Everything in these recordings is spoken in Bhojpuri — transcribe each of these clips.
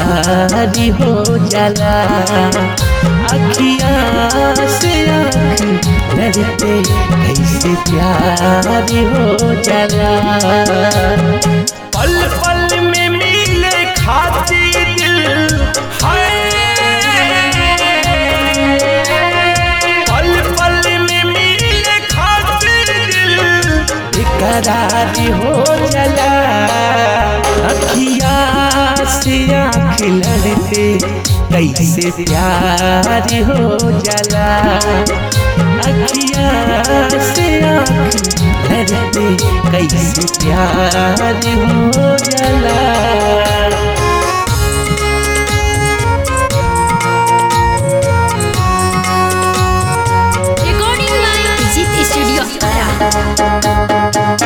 करारी हो जाला अखिया से आँख लड़ते कैसे प्यारी हो जाला पल पल में मिले खाती दिल है पल पल में मिले खातिर दिल बेकरारी हो जाला अखिया से आँख लड़ते कैसे प्यारी हो जाला अखिया से आँख लड़ते कैसे प्यारी हो जाला Recording by Digit Studio Ara.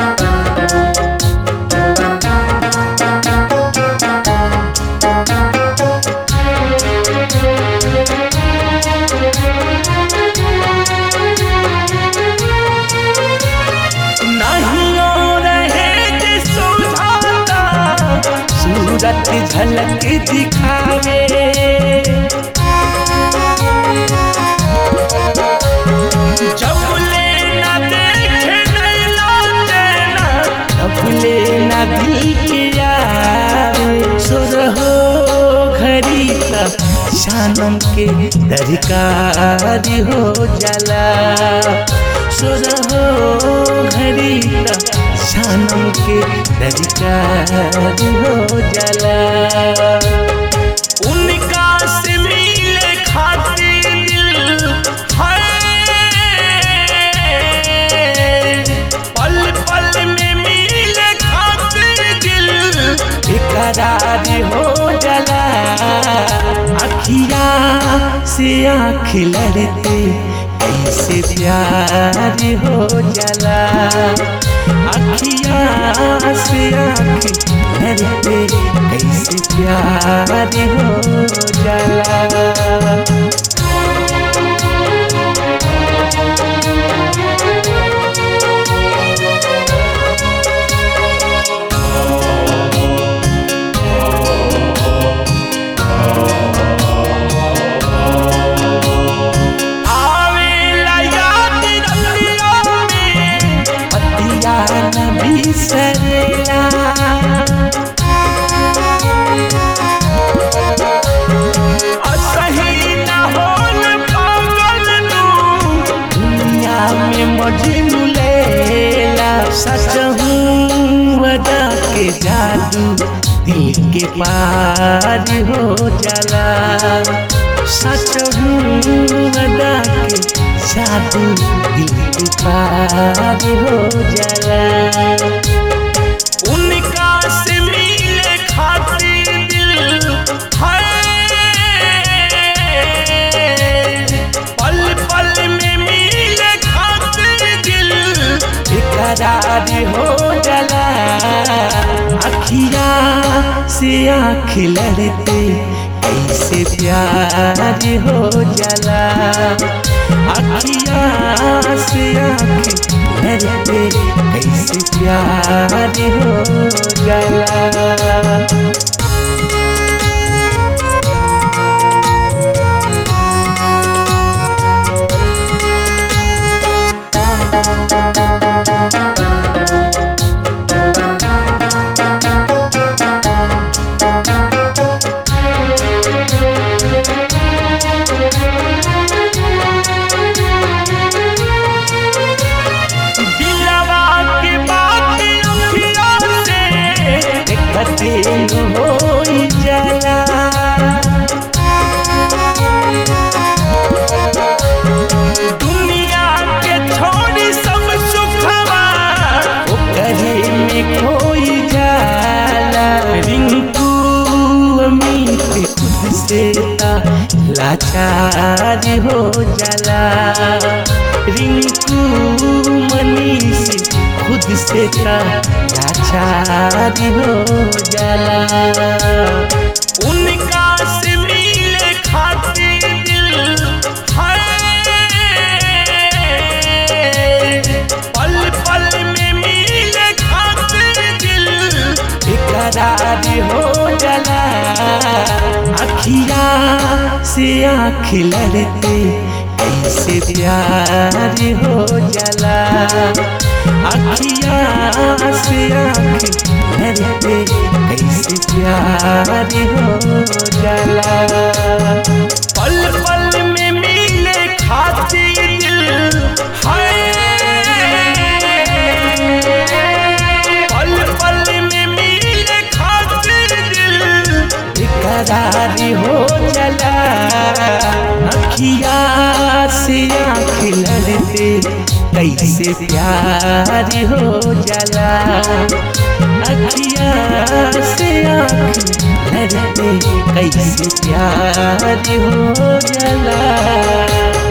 नहीं और रहे जे सुझाता सूरत झलक दिखावे जब लेना देखे नैना चैना तब लेना दिल के यार सुर हो घड़ी तक शानम के दरकार हो जाला सुर हो घड़ी तक शानम के दरकार हो जाला उनका से मिले खातिर दिल है पल पल में मिले खातिर दिल बेकरार हो जाला अखिया से आँख लड़ते कैसे प्यार हो जाला अखिया से आँख लड़ते कैसे प्यार हो जाला आवेला याद रतिया में पतिया न बिसरेला असही न होल पागल तू दुनिया में मजनू लेला सच हूँ वदा के जादू दिल के पार हो जाला सच हूँ वदा के जादू दिल के पार हो जाला उनका से मिले खातिर दिल है पल पल में मिले खातिर दिल बेकरार हो जाला अखिया से आँख लड़ते कैसे प्यार हो जाला अखिया से आँख लड़ते कैसे प्यार हो जाला दिलवा के बात अखिया से देखते हो जाला दुनिया के छोड़ी सब सुखवा ओकरे में खोई जाला रिंकू अमित खुद से ता लाचार हो जाला रिंकू मनीष खुद से ता लाचार हो जाला उनका से मिले खातिर दिल है पल पल में मिले खातिर दिल बेकरार हो जाला से आँख लड़ते कैसे प्यार हो जाला अखिया से आँख लड़ते कैसे प्यार हो जाला पल पल में मिले खातिर दिल है पल पल में मिले खातिर दिल बेकरार हो चला अखिया से आँख लड़ते कैसे प्यार हो जाला अखिया से आँख लड़ते कैसे प्यार हो जाला